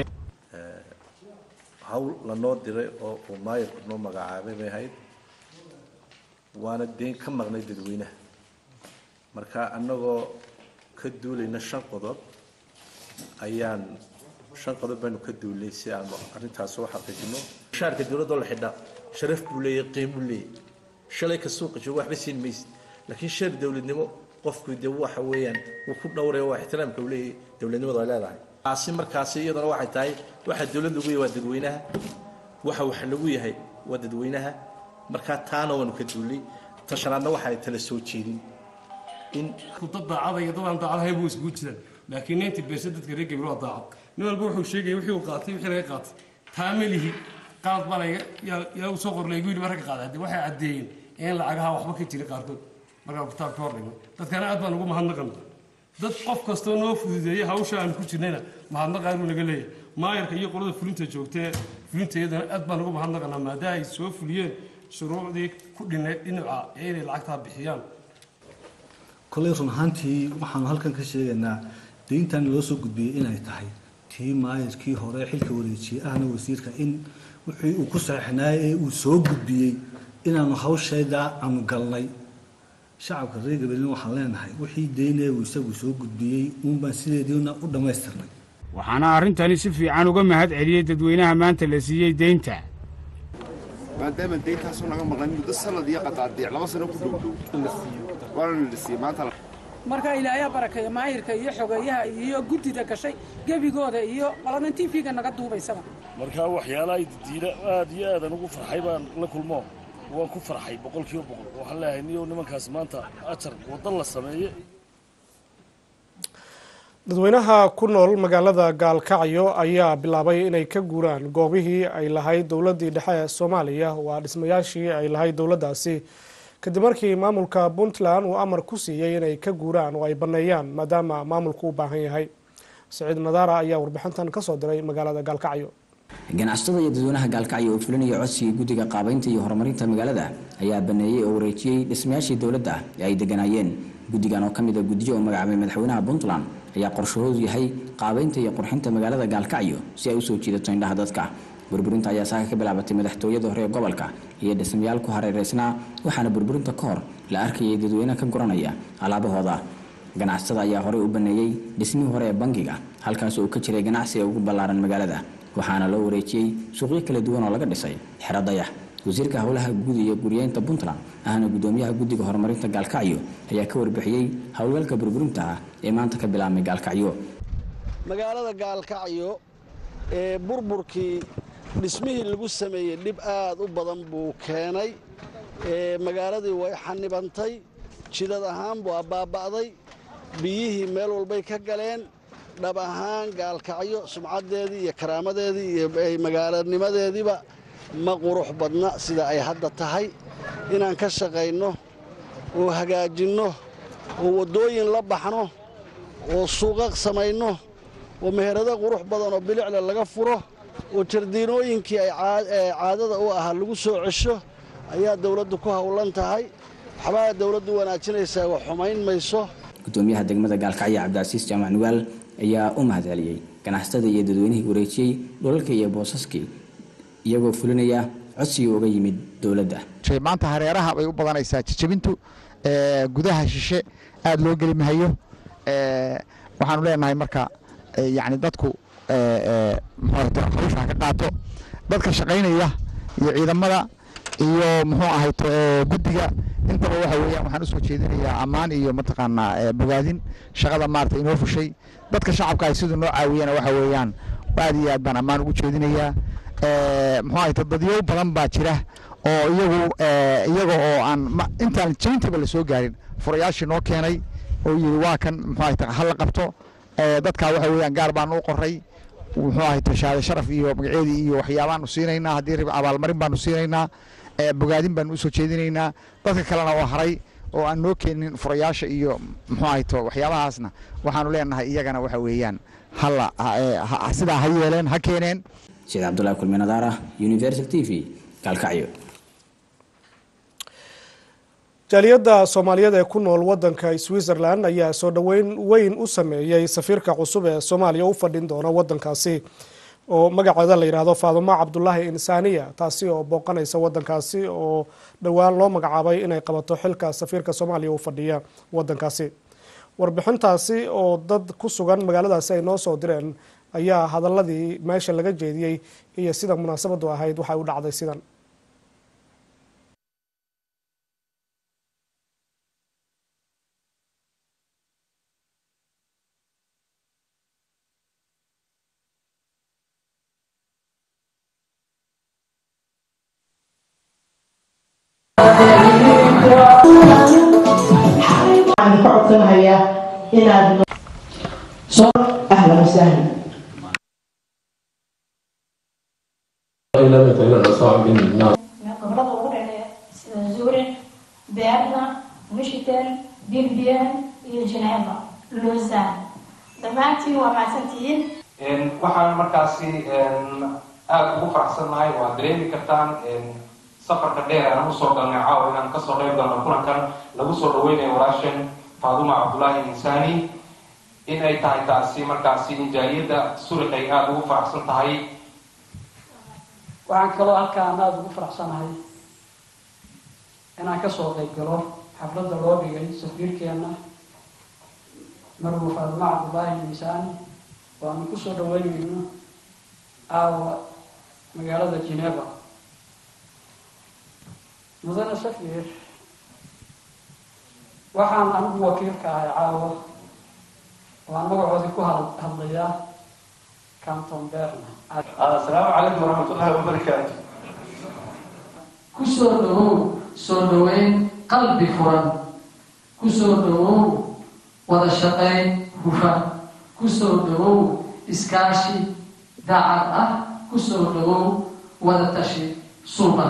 hawl lanoo diray oo uu maayarku noo magacaabay bay ahayd waana deen ka maqnay dadweynaha marka annagoo ka duulayna shan qodob ayaan shan qodob baanu ka duulnay si aanu arrintaas u xaqiijino shaarka dowladda la xidhaa sharaf buu leeyahay qiimuu leeyahay shalay ka suuqa joogo waxba siin maysid laakiin shar dowladnimo qofku dee waxa weeyaan wuu ku dhowraya waa ixtiraamka uu leeyahay dowladnimadu ay leedahay taasi markaasi iyaduna waxay tahay waxa dowladda ugu yahay waa dadweynaha waxa waxa nagu yahay waa dadweynaha markaa taana waanu ka duulay tashanaadna waxa ay tala soo jeedin in dad daacada iyo dad aan daacadahay buu isugu jiraan laakiin ninety beersa dadka reer gabriel waa daacad nin walba wuxuu sheegaya wixii uu qaatay wixii laga qaatay taa ma lihi qaad baa laga yaa yaa uu soo qorlay igu yidhi marka qaaday haddii waxay caddeeyeen in lacagaha waxba ka jira qaarkood markaa kitaabka hor dhigay dadkana aad baan ugu mahadnaqana dad qof kastoo noo fududeeyay hawsha aan ku jirnayna mahadnaqa inuu naga leeyahay maayarka iyo qolada fulinta joogtee fulinta iyadana aad baan ugu mahadnaqanaa maadaama ay soo fuliyeen shuruucdii ku dhinay dhinaca ee inay lacagtaa bixiyaan koley run ahaantii waxaanu halkan ka sheegaynaa deyntan loo soo gudbiyey inay tahay tii maayarkii hore xilka wareejiyey ahna wasiirka in wixii uu ku saxixnaayay ee uu soo gudbiyey inaanu hawshayda aanu galnay shacabka reer gabalin waxaan leenahay wixii deynee uu isagu soo gudbiyey uunbaan sideediina u dhammaystirnay waxaana arrintani si fiican uga mahad celiyey dadweynaha maanta la siiyey deynta maadaama deyntaasoo naga maqan muddo sanad iyo qadaadiic laba sano ku dhowdhow waana la siiyey maanta marka ilaahay barakeeyo maahirka iyo xogeeyaha iyo guddida gashay gebigooda iyo qoladan t v-ga naga duubaysaba markaa waxyaalaha didiila aad iyo aadan ugu farxay baan la kulmo waan ku farxay boqolkiiba boqol waxaan leeyahay niyow nimankaas maanta ajar waddan la sameeye dadweynaha ku nool magaalada gaalkacyo ayaa bilaabay inay ka guuraan goobihii ay lahayd dowladdii dhexe ee soomaaliya waa dhismayaashii ay lahayd dowladdaasi kadib markii maamulka puntland uu amar ku siiyey inay ka guuraan oo ay banneeyaan maadaama maamulku u baahan yahay saciid madaara ayaa warbixintan kasoo diray magaalada gaalkacyo ganacsatada iyo dadweynaha gaalkacyo oo fulinaya codsigii guddiga qaabaynta iyo horumarinta magaalada ayaa baneeyey oo wareejiyey dhismayaashii dowladda ee ay deganaayeen guddigan oo ka mid a guddiyo oo magacaabay madaxweynaha puntland ayaa qorshahoodu yahay qaabaynta iyo qurxinta magaalada gaalkacyo si ay usoo jiidato indhaha dadka burburinta ayaa saaka ka bilaabatay madaxtooyada hore ee gobolka iyo dhismayaal ku hareereysnaa waxaana burburinta ka hor la arkayay dadweyne ka guranaya alaabahooda ganacsatada ayaa horey u baneeyey dhismihii hore ee bangiga halkaas oo ka jiray ganacsiga ugu ballaaran magaalada waxaana loo wareejiyey suuqyo kala duwan oo laga dhisay xero dayax wasiirka howlaha guud iyo guryeynta puntland ahna gudoomiyaha guddiga horumarinta gaalkacyo ayaa ka warbixiyey howlgalka burburinta ah ee maanta ka bilaabmay gaalkacyo magaalada gaalkacyo ee burburkii dhismihii lagu sameeyey dhib aad u badan buu keenay magaaladii way xanibantay jidad ahaan waa baaba'day biyihii meel walbay ka galeen dhab ahaan gaalkacyo sumcaddeedii iyo karaamadeedii iyo magaalanimadeediiba ma qurux badna sida ay hadda tahay inaan ka shaqayno oo hagaajinno oo waddooyin la baxno oo suuqa samayno oo meherado qurux badan oo bilicle laga furo oo jardiinooyinkii ay caadada u ahaa lagu soo cesho ayaa dawladdu ku howlan tahay waxbaa dawladdu wanaajinaysaa wax xumayn mayso gudoomiyaha degmada gaalkacyo cabdicasiis jaamac nugaal ayaa u mahad celiyey ganacsatada iyo dadweynihii wareejiyey dhulalka iyo boosaskii iyagoo fulinaya codsigii uga yimid dowladda maanta hareeraha bay u badanaysaa jijabintu gudaha shishe aad loo geli mahayo waxaanu leenahay marka yani dadku hawsha ka qaato dadka shaqaynaya iyo ciidamada iyo muxuu ahayto guddiga intaba waxa weeyaan waxaan usoo jeedinayaa ammaan iyo mataqaanaa bogaadin shaqada maarata inoo fushay dadka shacabka ay siduu noo caawiyana waxa weeyaan aad iyo aad baan ammaan ugu jeedinayaa muxuu ahayto dadyow badan baa jira oo iyagu iyaga oo aan intaan jabintaba la soo gaarin furayaashii noo keenay oo yidhi waa kan muxuu ahayto hala qabto dadkaa waxa weeyaan gaar baan u qoray muxuu ahayto shahaade sharaf iyo magaceedii iyo waxyaabaanu siinaynaa haddii rib abaalmarin baanu siinaynaa bogaadin baanu usoo jeedinaynaa dadka kalena oo haray oo aan noo keenin furayaasha iyo muxuu ahayto waxyaabahaasna waxaanu leenahay iyagana waxa weeyaan hala sidaa ha yeeleen ha keeneen sheekh cabdullahi kulmi nadaara universal t v gaalkacyo jaaliyadda soomaaliyeed ee ku nool wadanka switzerland ayaa soo dhoweyn weyn u sameeyey safiirka cusub ee soomaaliya u fadhin doona wadankaasi oo magaceeda la yidhaahdo faadumo cabdulaahi insaaniya taasi oo booqanaysa wadankaasi oo dhowaan loo magacaabay inay qabato xilka safiirka soomaaliya u fadhiya wadankaasi warbixintaasi oo dad ku sugan magaaladaasi ay noo soo direen ayaa hadaladii meesha laga jeediyey iyo sida munaasabadu ahayd waxay u dhacday sidan inaad soo ahlan wasahlan gobolada ugu dhexeeya sida zurin beerna michigan bilbian iyo geneva lausanne dhammaantiin waa mahadsantihiin waxaan markaasi aada ugu faraxsannahay waad dareemi kartaan safarka dheer aan usoo galnay caawa inaan kasoo qayb galno kulankan lagu soo dhaweynayo walaasheen faaduma cabdullaahi insaani in ay tahay taasi markaasi injaaliyadda surik ay aada ugu faraxsan tahay waxaan kaloo halkaan aada ugu faraxsanahay inaan kasoo qayb galo xafladda loo dhigay safiirkeena marwo faaduma cabdullaahi miisaani waanu kusoo dhaweynayno aawa magaalada geneva mudane safiir waxaan anigu wakiilka ahay caawa waan magacoodii ku hadlayaa canton berna asalaamu calaykum waraxmatullaahi wabarakaatu kusoo dhawow soo dhaweyn qalbi furan kusoo dhawow wada shaqayn hufan kusoo dhawow iskaashi daacad ah kusoo dhawow wada tashi suuban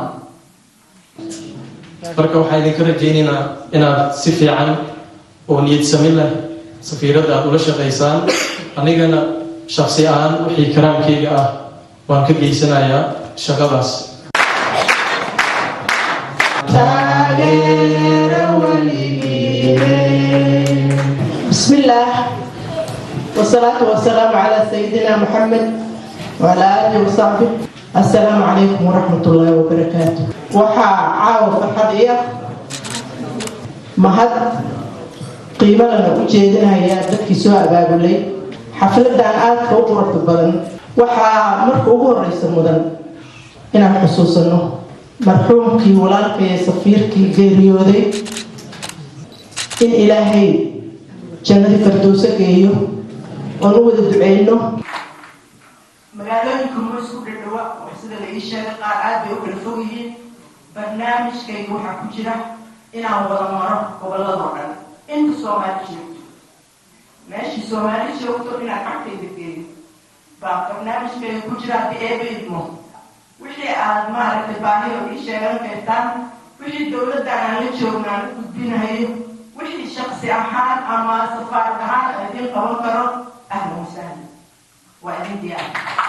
marka waxaa idinka rajaynaynaa inaad si fiican oo niyad samin leh safiiradda aad ula shaqaysaan anigana shaksi ahaan wixii karaamkayga ah waan ka geysanayaa shaqadaas بسم الله والصلاة والسلام على سيدنا محمد وعلى آله وصحبه السلام عليكم ورحمة الله وبركاته وحا عاو فرحة إيه مهد قيمة لنا وجهدنا هي dadkii soo abaabulay xafladan aadka u quruxda badan waxaa marka ugu horeysa mudan inaan xusuusano marxuumkii walaalkay safiirkii geeriyooday in ilaahay jannadii fardowso geeyo oon u wada duceyno magaalooyinka ma isku dhadhawa oo sida la ii sheegay qaar aad bay u kala fog yihiin barnaamijkayga waxaa ku jira inaan wada maro goboladoo dhan inta soomaali joogto meeshii soomaali joogto inaan cagtayda geeyo baa barnaamijkayga ku jira haddii eeba idmo wixii aad maaragtay baahiyo ii sheegan kartaan wixii dowladdan aan la joogna aan u gudbinahayo wixii shaksi ahaan ama safaarad ahaan aan idiin qaban karo ahlan wasahlan waa idin diyaar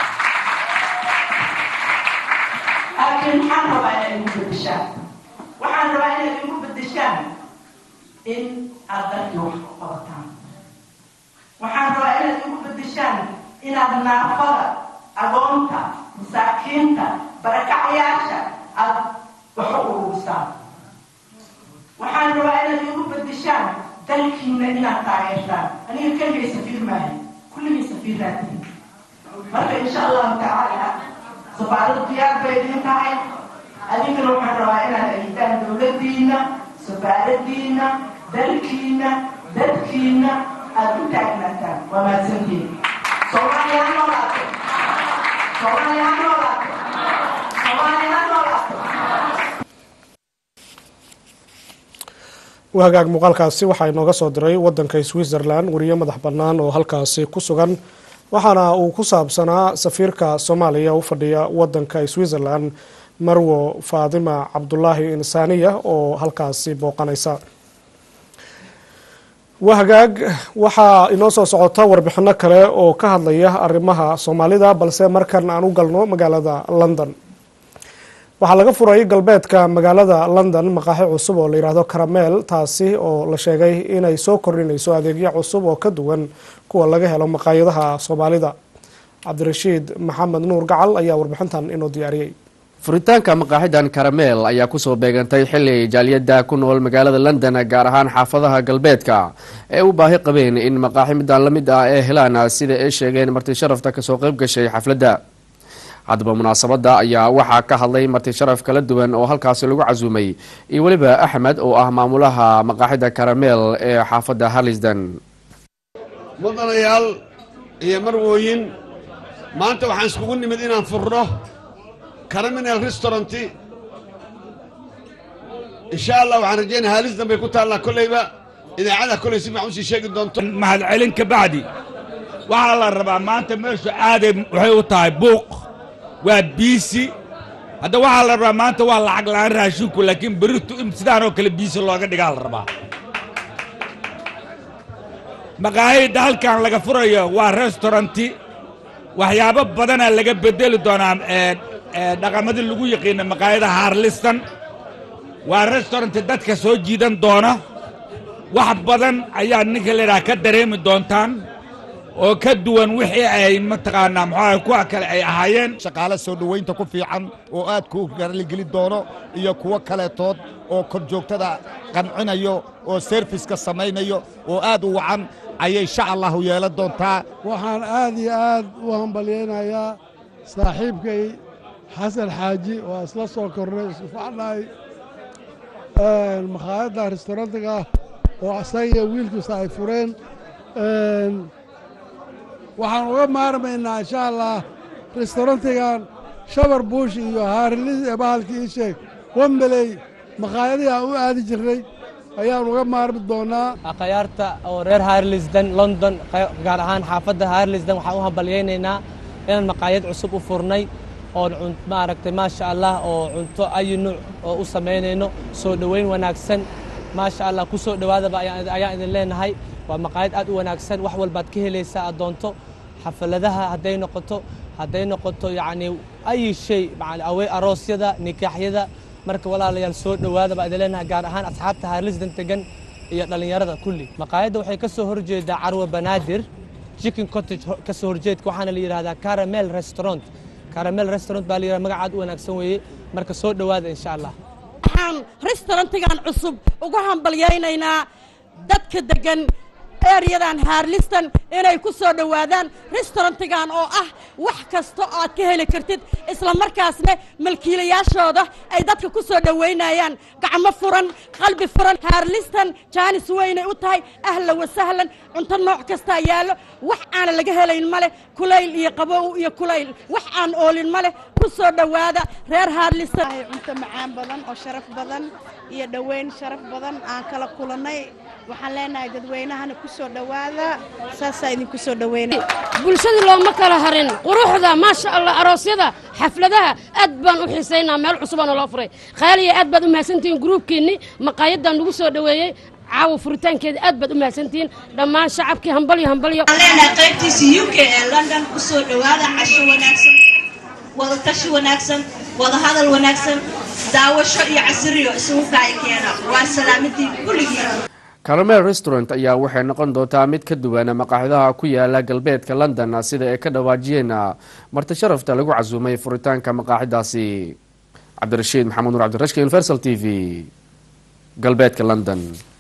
laakiin maxaan rabaa inaad igu bedeshaan waxaan rabaa inaad igu bedeshaan in aad dalkii wax ku qabataan waxaan rabaa inaad igu bedeshaan inaad naafada agoonta masaakiinta barakacayaasha aad wax u ururisaan waxaan rabaa inaad igu bedeshaan dalkiina inaad taageertaan aniga keligay safiir maahay kulligay safiiraatiin marka insha allahu tacaala safaarada diyaar bay idin tahay adinkana waxaan rabaa inaad aydaan dowladiina safaaradiina dalkiina dadkiina aad u taagnaataan waa mahadsantiin soomaaliya ha noolaato soomaaliya ha noolaato soomaaliya ha noolaato wahagaag muuqaalkaasi waxaa inooga soo diray wadanka switzerland wariye madax bannaan oo halkaasi ku sugan waxaana uu ku saabsanaa safiirka soomaaliya u fadhiya wadanka switzerland marwo faadima cabdulaahi insaaniya oo halkaasi booqanaysa wahagaag waxaa inoo soo socota warbixino kale oo ka hadlaya arrimaha soomaalida balse markan aan u galno magaalada london waxaa laga furay galbeedka magaalada london maqaaxi cusub oo la yidhaahdo karameel taasi oo la sheegay inay soo kordhinayso adeegyo cusub oo ka duwan kuwa laga helo maqaayadaha soomaalida cabdirashiid maxamed nuur gacal ayaa warbixintan inoo diyaariyey furitaanka maqaaxidan karameel ayaa kusoo beegantay xili jaaliyada ku nool magaalada london gaar ahaan xaafadaha galbeedka ee u baahi qabeen in maqaaxi midaan la mid ah ee helaan sida ay sheegeen marti sharafta kasoo qayb gashay xafladda haddaba munaasabadda ayaa waxaa ka hadlay marti sharaf kala duwan oo halkaasi lagu casuumay iyo weliba axmed oo ah maamulaha maqaaxida karameel ee xaafadda harlisden mudanayaal iyo marwooyin maanta waxaan iskugu nimid inaan furno caraminal restauranti insha allah waxaan rajeynaya halisdan bay ku taallaa kolleyba idaacada koley si fiican usii sheegi doonto mahadcelin ka bacdi waxaa la rabaa maanta meeshu aaday waxay u tahay buuq waa biisi hadda waxaa la rabaa maanta waa lacag la'aan raashinku laakiin beritu in sidaanoo kale biisi looga dhigaa la rabaa maqaayadda halkan laga furayo waa restauranti waxyaabo badanaa laga bedeli doonaa dhaqamadii lagu yaqiina maqaayada haarlistan waa restauranti dadka soo jiidan doona wax badan ayaa ninka layidhaha ka dareemi doontaan oo ka duwan wixii ay mataqaanaa muxuaha kuwa kale ay ahaayeen shaqaale soo dhowaynta ku fiican oo aad ku garligeli doono iyo kuwo kaleetood oo kor joogtada qancinayo oo serfiska samaynayo oo aad u wacan ayay insha allahu yeelan doontaa waxaan aad iyo aad u hambalyaynayaa saaxiibkay xasan xaaji oo isla soo kornay isku facnahay makhaayadda restaurantiga oo asaga iyo wiilkiisa ay fureen waxaan uga maarmaynaa insha allah restaurantigan shabar buush iyo haarilis ee bahalkii ii sheeg wambeley makhaayadihii aan u aadi jirnay ayaan uga maarmi doonaa akhyaarta oo reer harlisden london gaar ahaan xaafadda harlisden waxaan u hambalyaynaynaa inaan maqaayad cusub u furnay oon maaragtay maasha allah oo cunto ayi nuuc oo u samaynayno soo dhoweyn wanaagsan maasha allah ku soo dhowaadaba ayaan idin leenahay waa maqaayad aad u wanaagsan wax walbaad ka helaysaa aad doonto xafaladaha hadday noqoto hadday noqoto yacni ayi shay awey aroosyada nikaaxyada marka walaalayaal soo dhowaada baa idin leenahay gaar ahaan asxaabta haarlisdan tegan iyo dhallinyarada kulli maqaayadda waxay ka soo horjeedaa carwa banaadir chicken cottage ka soo horjeedka waxaana la yidhahdaa caramel restaurant caramel restaurant baa la yidhahdaa magacaad u wanaagsan weeye marka soo dhowaada insha allah waxaan restaurantigan cusub ugu hambalyaynaynaa dadka degan eryadan haarlistan inay ku soo dhowaadaan restaurantigan oo ah wax kasta oo aad ka heli kartid isla markaasna malkiilayaashooda ay dadka ku soo dhowaynayaan gacmo furan qalbi furan haarlistan jaanis weynay u tahay ahla wasahlan cunto nooc kastaa yaallo wax aana laga helayn ma leh kulayl iyo qabow iyo kulayl wax aan oolin ma leh ku soo dhowaada reer haarlistan cunto macaan badan oo sharaf badan iyo dhoweyn sharaf badan aan kala kulannay waxaan leenahay dadweynahana ku soo dhowaada saasaa idinku soo dhoweynay bulshadii looma kala harin quruxda maasha allah aroosyada xafladaha aad baan u xiisaynaa meel cusubaana loo furay khaaliya aad baad u mahadsantihiin gruubkiinni maqaayaddan nagu soo dhoweeyey caawa furitaankeeda aad baad u mahadsantihiin dhammaan shacabkii hambalyo hambalyo leenahay qaybtiisa u k ee london u soo dhowaada casho wanaagsan wada tashi wanaagsan wada hadal wanaagsan daawasho iyo casiriyo isugu kaaya keena waa salaamadii kulligiin caramel restaurant ayaa waxay noqon doontaa mid ka duwan maqaaxidaha ku yaala galbeedka london sida ay ka dhawaajiyeen marti sharafta lagu casuumay furitaanka maqaaxidaasi cabdirashiid maxamed nur cabdirashki universal t v galbeedka london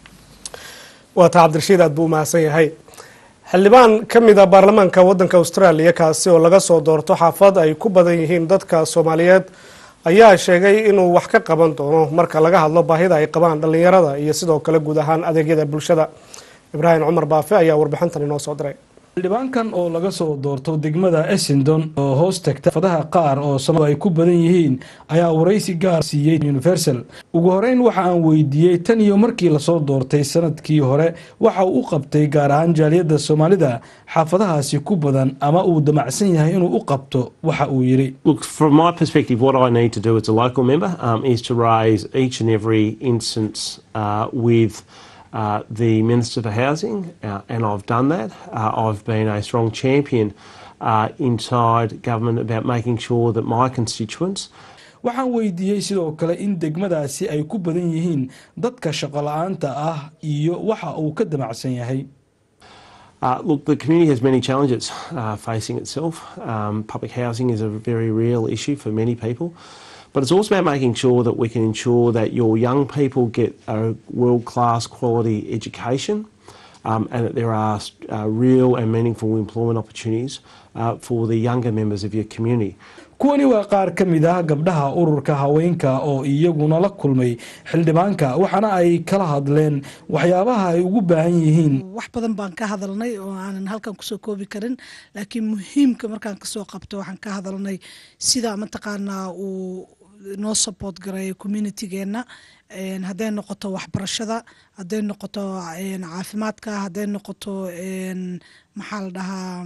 waa taa cabdirashiid aad buu umahadsan yahay xildhibaan ka mid a baarlamaanka wadanka australia kaasi oo laga soo doorto xaafad ay ku badan yihiin dadka soomaaliyeed ayaa sheegay inuu wax ka qaban doono marka laga hadlo baahida ay qabaan dhallinyarada iyo sidoo kale guud ahaan adeegyada bulshada ibraahim cumar baafe ayaa warbixintan inoo soo diray xildhibaankan oo laga soo doorto degmada essendon oo hoos tagta fadaha qaar oo samadu ay ku badan yihiin ayaa waraysi gaar siiyey universal ugu horeyn waxa aan weydiiyey tan iyo markii lasoo doortay sanadkii hore waxa uu u qabtay gaar ahaan jaaliyadda soomaalida xaafadahaasi ku badan ama uu damacsan yahay inuu u qabto waxa uu yidhi Look, from my perspective, what I need to do as a local member um, is to raise each and every instance uh, with uh, the Minister for Housing, uh, and I've done that. Uh, I've been a strong champion uh, inside government about making sure that my constituents waxaan weydiiyey sidoo kale in degmadaasi ay ku badan yihiin dadka shaqo la-aanta ah iyo waxa uu ka damacsan yahay Uh, look, the community has many challenges uh, facing itself. Um, public housing is a very real issue for many people, but it's also about making sure that we can ensure that your young people get a world class quality education um, and that there are uh, real and meaningful employment opportunities uh, for the younger members of your community. kuwani waa qaar ka mid ah gabdhaha ururka haweenka oo iyaguna la kulmay xildhibaanka waxaana ay kala hadleen waxyaabaha ay ugu baahan yihiin wax badan baan ka hadalnay oo aanan halkan kusoo koobi karin laakiin muhiimka markaan kasoo qabto waxaan ka hadalnay sida mataqaanaa uu noo support gareeya communitygeenna hadday noqoto waxbarashada hadday noqoto caafimaadka hadday noqoto maxaa la dhahaa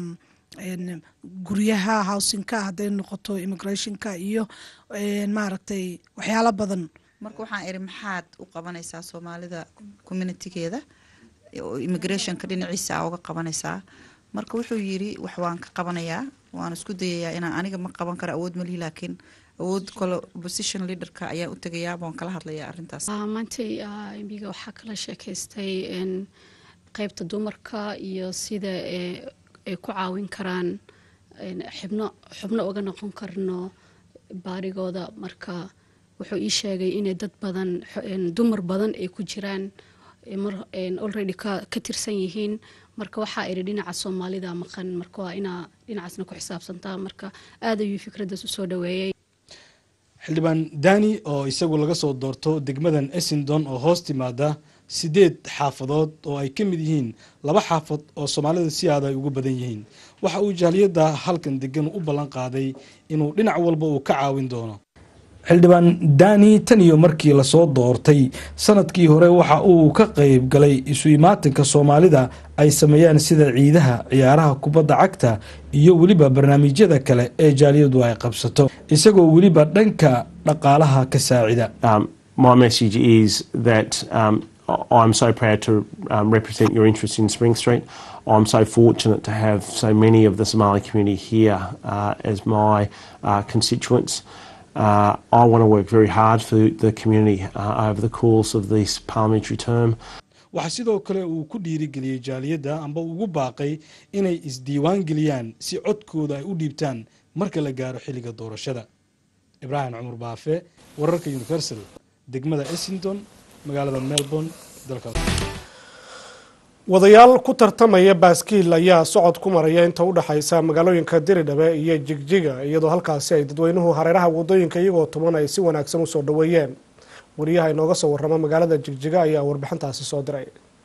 guryaha housingka hadday noqoto immigrationka iyo maaragtay waxyaalo badan marka waxaan iri maxaad u qabanaysaa soomaalida communitigeeda oo immigrationka dhinaciisa a uga qabanaysaa marka wuxuu yiri wax waan ka qabanayaa waan isku dayayaa inaan aniga ma qaban karo awood malihi laakiin awood kale opposition leaderka ayaan u tegayaa waan kala hadlayaa arrintaas maantay embiga waxaa kala sheekaystay qeybta dumarka iyo sida ay ku caawin karaan xibno xubno uga noqon karno baarigooda marka wuxuu ii sheegay inay dad badan dumar badan ay ku jiraan already ka tirsan yihiin marka waxaa idhi dhinaca soomaalida maqan marka waa inaa dhinacaasna ku xisaabsantaa marka aad ayuu fikraddaas usoo dhaweeyey xildhibaan dani oo isagu laga soo doorto degmadan essington oo hoos timaada sideed xaafadood oo ay ka mid yihiin laba xaafad oo soomaalida si aada ay ugu badan yihiin waxa uu jaaliyadda halkan degan u ballan qaaday inuu dhinac walba uu ka caawin doono xildhibaan dani tan iyo markii lasoo doortay sanadkii hore waxa uu ka qayb galay isu imaatinka soomaalida ay sameeyaan sida ciidaha ciyaaraha kubadda cagta iyo weliba barnaamijyada kale ee jaaliyadu ay qabsato isagoo weliba dhanka dhaqaalaha ka saacida my message is that um, I'm so proud to um, represent your interest in Spring Street. I'm so fortunate to have so many of the Somali community here uh, as my uh, constituents. Uh, I want to work very hard for the community uh, over the course of this parliamentary term. waxaa sidoo kale uu ku dhiirigeliyey jaaliyadda amba ugu baaqay inay isdiiwaan geliyaan si codkooda ay u dhiibtaan marka la gaaro xilliga doorashada ibraahim cumar baafe wararka universal degmada essington magaalada melbourne dalka wadayaal ku tartamaya baaskiil ayaa socod ku maraya inta u dhexaysa magaalooyinka diridhabe iyo jigjiga iyadoo halkaasi ay dadweynuhu hareeraha wadooyinka iyagoo tuman ay si wanaagsan usoo dhaweeyeen wariyaha inooga soo warrama magaalada jigjiga ayaa warbixintaasi soo diray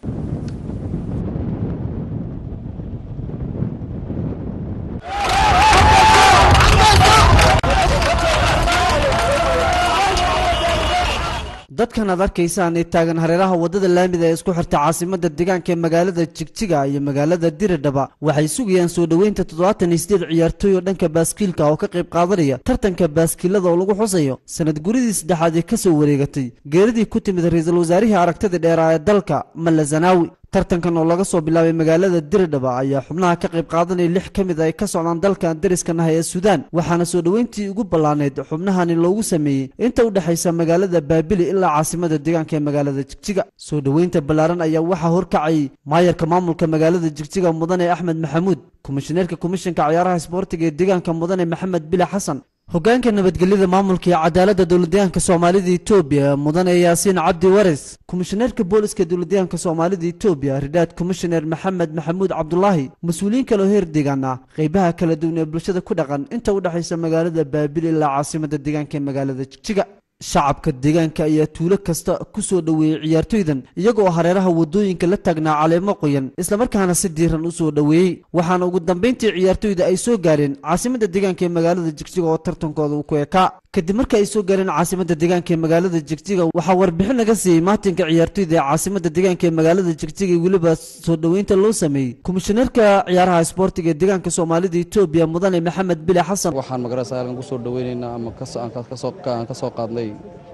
dadkan aad arkaysaan ee taagan hareeraha waddada laamida ee isku xirta caasimadda deegaanka ee magaalada jigjiga iyo magaalada diridhaba waxay sugayaan soo dhoweynta toddobaatan iyo sideed ciyaartooy oo dhanka baaskiilka oo ka qayb qaadanaya tartanka baaskiilada oo lagu xusayo sanad guridii saddexaad ee ka soo wareegatay geeridii ku timid ra-iisul wasaarihii aragtida dheeraa ee dalka malla zanaawi tartankan oo laga soo bilaabay magaalada diridhaba ayaa xubnaha ka qayb qaadanaya lix ka mid ay ka socdaan dalkan dariska nahay ee suudaan waxaana soo dhoweyntii ugu ballaaneyd xubnahani loogu sameeyey inta u dhexaysa magaalada baabili ilaa caasimada deegaanka ee magaalada jigjiga soo dhoweynta ballaaran ayaa waxaa horkacayay maayarka maamulka magaalada jigjiga mudane axmed maxamuud komishineerka komishanka ciyaaraha isboortiga ee deegaanka mudane maxamed bile xasan hogaanka nabadgelyada maamulka iyo cadaaladda dowladdeegaanka soomaalida etoobiya mudane yaasiin cabdi wares komishineerka booliska dowladdeegaanka soomaalida etoobiya ridhaad komishineer maxamed maxamuud cabdulaahi mas-uuliyiin kale oo heer deegaan ah qeybaha kala duwan ee bulshada ku dhaqan inta u dhexaysa magaalada baabil ilaa caasimada deegaanka ee magaalada jigjiga shacabka deegaanka ayaa tuulo kasta ku soo dhoweeyey ciyaartoydan iyagoo hareeraha waddooyinka la taagnaa caleemo qoyan islamarkaana si diiran u soo dhoweeyey waxaana ugu dambayntii ciyaartoyda ay soo gaareen caasimadda deegaanka ee magaalada jigjiga oo tartankooda uu ku ekaa kadib marka ay soo gaareen caasimadda deegaanka ee magaalada jigjiga waxaa warbixin laga siiyey maatinka ciyaartoyda ee caasimadda deegaanka ee magaalada jigjiga iyo weliba soo dhoweynta loo sameeyey komishineerka ciyaaraha isboortiga ee deegaanka soomaalida etoobiya mudane maxamed bile xasan waxaan magarasa halkan kusoo dhoweynaynaa ama aan ka soo qaadnay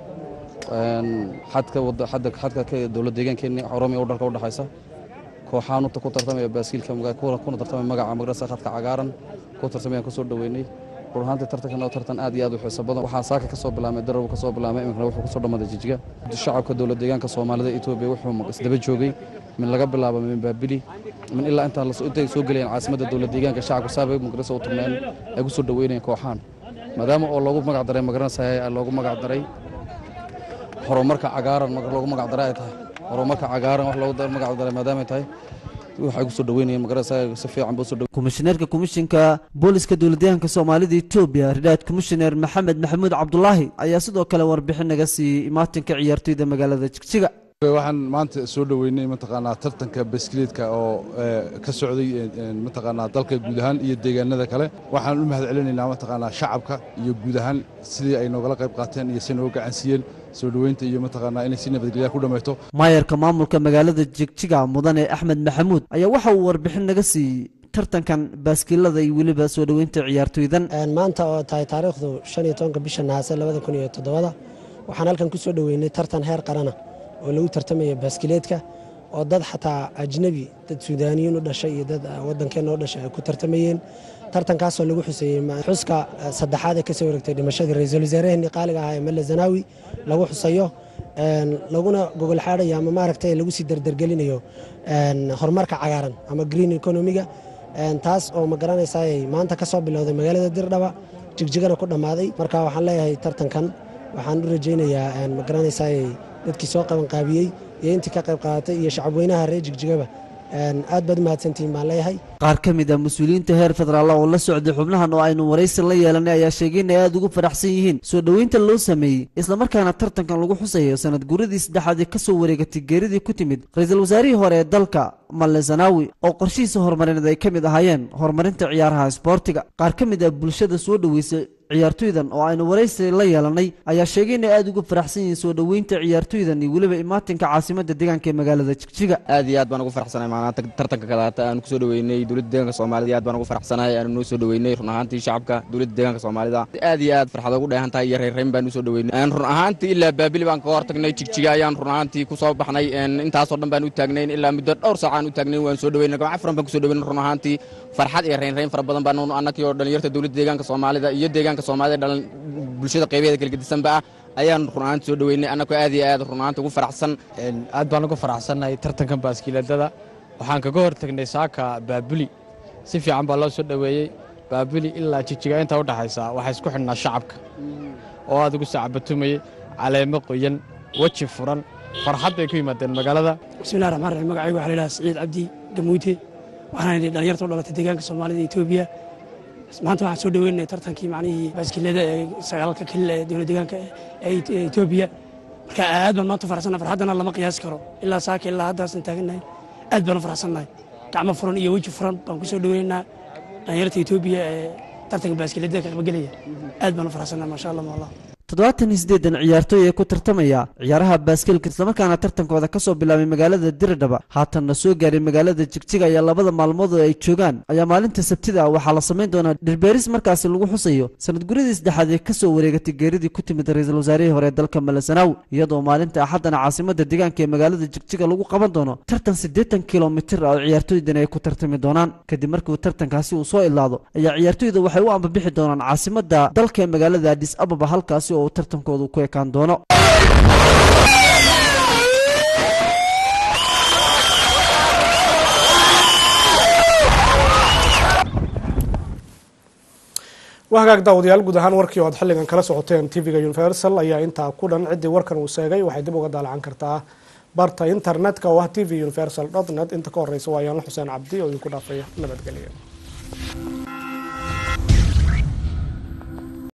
xadka xadka dowlad deegaankeenni oromia u dhalka u dhexaysa kooxaan ku tartamaya baaskiilka kuna tartamaya magaca magarasa khadka cagaaran ku tartamayaan kusoo dhoweynay run ahaantii tartankan oo tartan aad iyo aad u xiiso badan waxaan saaka ka soo bilaabmay darab ka soo bilaabmay iminkana wuxuu kusoo dhammaaday jijiga shacabka dowlad deegaanka soomaalida etoobiya wuxuu isdaba joogay min laga bilaabo min baabili min ilaa intaan intay soo gelayaan caasimadda dowlad deegaanka shacabka saabay magarasa u turneen ay kusoo dhoweynayaan kooxaan maadaama oo loogu magac daray magaranaysa loogu magac daray horumarka cagaaran loogu magac daray ay tahay horumarka cagaaran wax loogu magac daray maadaama ay tahay waxay kusoo dhaweynayeen magarasa si fiican buu soo dhaweyn komishineerka komishinka booliska dowladdeegaanka soomaalida etoobiya ridhaad komishineer maxamed maxamuud cabdulaahi ayaa sidoo kale warbixin naga siiyey imaatinka ciyaartoyda magaalada jigjiga waxaan maanta soo dhoweynay mataqaanaa tartanka baskileedka oo ka socday mataqaanaa dalka guud ahaan iyo deegaanada kale waxaan u mahad celinaynaa mataqaanaa shacabka iyo guud ahaan sidii ay noogala qayb qaateen iyo si nooga gacansiiyeen soo dhoweynta iyo mataqaanaa inay si nabadgelya ku dhammayto maayarka maamulka magaalada jigjiga mudane axmed maxamuud ayaa waxa uu warbixin naga siiyey tartankan baaskiilada iyo weliba soo dhoweynta ciyaartoydan maanta oo tahay taariikhdu shan iyo tobanka bisha nahaase labada kun iyo toddobada waxaan halkan ku soo dhoweynay tartan heer qarana oo lagu tartamaya baaskileedka oo dad xataa ajnebi dad suudaaniyiin u dhashay iyo dad waddankeenna u dhashay ay ku tartamayeen tartankaasoo lagu xuseeyey xuska saddexaad ee kasoo wareegtay dhimashadii ra-iisul wasaaraheenii qaaliga ahaa ee mele zanaawi lagu xusayo laguna gogol xaadhayo ama maaragtay lagu sii dardargelinayo horumarka cagaaran ama green economiga taas oo ma garanaysay maanta ka soo bilowday magaalada dirdhaba jigjigana ku dhammaaday marka waxaan leeyahay tartankan waxaan u rajaynayaa ma garanaysay dadkii soo qabanqaabiyey iyo intii ka qayb qaadatay iyo shacabweynaha reer jigjigaba aad baad u mahadsantihiin baan leeyahay qaar ka mid a mas-uuliyiinta heer federaal oo la socday xubnahan oo aynu waraysi la yeelanay ayaa sheegay inay aada ugu faraxsan yihiin soo dhoweynta loo sameeyey islamarkaana tartankan lagu xusayo sanad guuradii saddexaad ee kasoo wareegatay geeridii ku timid ra-iisul wasaarihii hore ee dalka male zanaawi oo qorshihiisa horumarineed ay ka mid ahaayeen horumarinta ciyaaraha isboortiga qaar ka mid ah bulshada soo dhoweysay ciyaartoydan oo aynu waraysi la yeelanay ayaa sheegay inay aada ugu faraxsan yihiin soo dhoweynta ciyaartoydan iyo weliba imaatinka caasimadda deegaanka ee magaalada jigjiga aad iyo aad baan ugu faraxsanahay maanaanta tartanka kalaata aanu kusoo dhoweynay dowladda deegaanka soomaalida aad baan ugu faraxsanahay aanu noo soo dhoweynay run ahaantii shacabka dowladda deegaanka soomaalida aad iyo aad farxad ugu dheehan tahay iyo reerreyn baan usoo dhoweynay run ahaantii ilaa baabili baan kaga hortagnay jigjiga ayaan run ahaantii kusoo baxnay intaasoo dhan baan u taagnayn ilaa muddo dhowr saacaan u taagnayn waan soo dhoweynay gabca furan baan kusoo dhoweynay run ahaantii farxad iyo reynreyn fara badan baan annakii oo dhalinyarta dowladda deegaanka soomaalida iyo deegaanka soomaalida dhalan bulshada qaybaheeda kala gedisanba ah ayaan run ahaanta soo dhoweynay annagoo aad iyo aad run ahaanta ugu faraxsan aad baan ugu faraxsannahay tartankan baaskiiladada waxaan kaga hortagnay saaka baabuli si fiican baa loo soo dhoweeyey baabuli ilaa jijiga inta u dhaxaysa waxaa isku xidhnaa shacabka oo aad ugu sacabatumayey caleemo qoyan weji furan farxad bay ku yimaadeen magaalada bismillahi raxmaan raxiim magacaygu waxaa la yidhaha saciid cabdi gamuute waxaan idhi dhalinyarta u dhalatay deegaanka soomaalida etoobiya maanta waxaan soo dhoweynay tartankii macnihii baaskiilada ee sagaalka kelil ee dowlad deegaanka ee etoobiya marka aad baan maanta faraxsannahay farxaddana lama qiyaasi karo ilaa saaka ilaa haddaasan taagannahay aad baan u faraxsannahay gacmo furan iyo weji furan baan ku soo dhoweynaynaa dhalinyarta etoobiya ee tartanka baaskiilada ka qabagelaya aad baan u faraxsannahay maasha allah maallah toddobaatan iyo siddeedan ciyaartooy ee ku tartamaya ciyaaraha baaskiilka islamarkaana tartankooda ka soo bilaabay magaalada diridhaba haatanna soo gaaray magaalada jigjiga ayaa labada maalmood oo ay joogaan ayaa maalinta sabtida ah waxaa la samayn doonaa dhirbeeris markaasi lagu xusayo sanad guradii saddexaad ee kasoo wareegatay geeridii ku timid ra-iisul wasaarihii hore ee dalka malasanaawi iyadoo maalinta axaddana caasimada deegaanka ee magaalada jigjiga lagu qaban doono tartan siddeetan kilomitir ah oo ciyaartooydani ay ku tartami doonaan kadib markii uu tartankaasi uu soo ilaado ayaa ciyaartooyda waxay u ambabixi doonaan caasimada dalka ee magaalada adis ababa halkaasi oo uu tartankoodu ku ekaan doono waa hagaag daawadayaal guud ahaan warkii oo aad xilligan kala socoteen tv-ga universal ayaa intaa ku dhan ciddii warkan uu sheegay waxay dib uga daalacan kartaa barta internetka oo ah tv universal net inta ka horeysa waa yaanla xuseen cabdi oo idinku dhaafaya nabadgelya